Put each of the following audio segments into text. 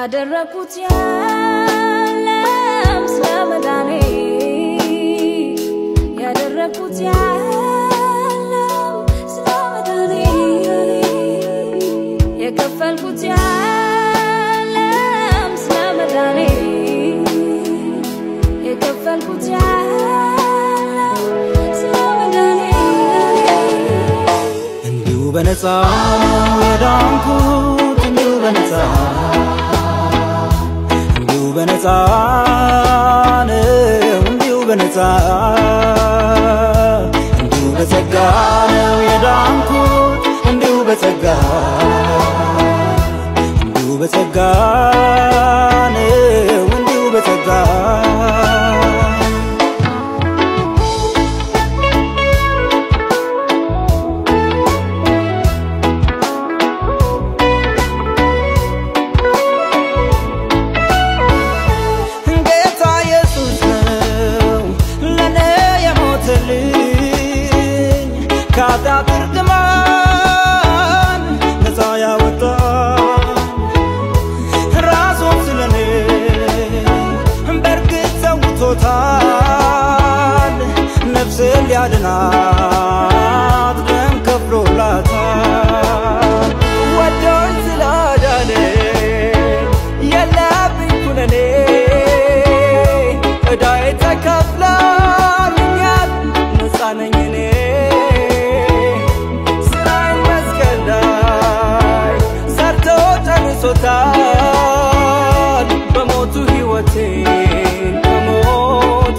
ያደረኩት የለም ስለ መዳኔ ያደረኩት የለም ስለ መዳኔ የከፈልኩት የለም ስለ መዳኔ የከፈልኩት የለም ስለ መዳኔ እንዲሁ በነፃ ነው የዳንኩት እንዲሁ በነፃ እንዲሁ በነፃ ነው እንዲሁ በነፃ እንዲሁ በጸጋ ነው የዳንኩት እንዲሁ በጸጋ እንዲሁ በጸጋ ነው እንዲሁ በጸጋ ጌታ ኢየሱስ ነው ለኔ የሞተልኝ ከኃጢአት እርግማን ነፃ ያወጣኝ ራሱን ስለኔ በእርግጥ ሰውቶታል ነፍስን ሊያድናት ደም ከፍሎላታል ወዶኝ ስላዳነኝ የለብኝ ኩነኔ ዕዳዬ ተከፍሎልኛል ነፃ ነኝ እኔ ስራዬን መስቀል ላይ ሰርቶ ጨርሶታል በሞቱ ሕይወቴን ከሞት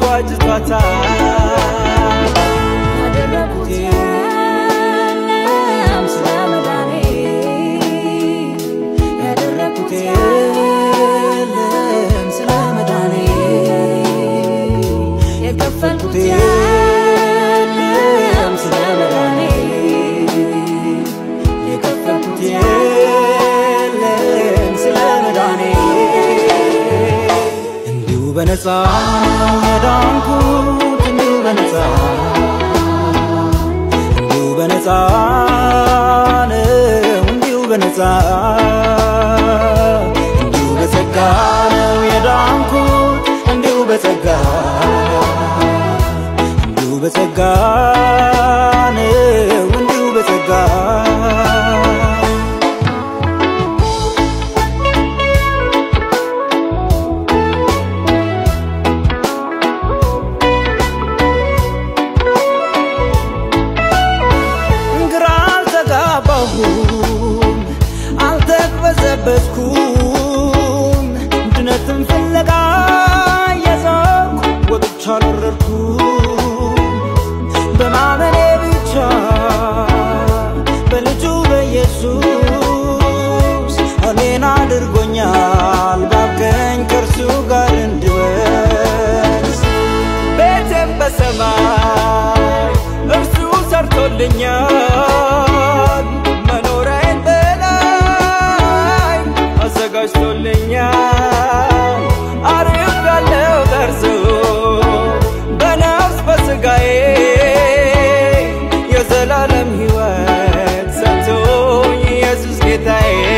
ዋጅቷታል ያደረኩት የለም ስለ መዳኔ ያደረኩት የለም ስለ መዳኔ የከፈልኩት የለም ስለ መዳኔ የከፈልኩት የለም ስለ መዳኔ እንዲሁ በነፃ ነው የዳንኩት እንዲሁ በነፃ እንዲሁ በነፃ ነው እንዲሁ በነፃ እንዲሁ በጸጋ ነው የዳንኩት እንዲሁ በጸጋ እንዲሁ በጸጋ ነው እንዲሁ በጸጋ ግራ አልተጋባሁም፣ አልተቅበዘበዝኩም። ድነትን ፍለጋ የዞርኩ ወጥቻ አልወረድኩም። በማመኔ ብቻ በልጁ በኢየሱስ እኔን አድርጎኛል ባብቀኝ ከእርሱ ጋር እንድወርስ ቤቴም በሰማይ እርሱ ሰርቶልኛል መኖሪያዬን በላይ አዘጋጅቶልኛል አሪፍ ያለው ደርሶ በነፍስ በስጋዬ የዘላለም ሕይወት ሰጥቶኝ ኢየሱስ ጌታዬ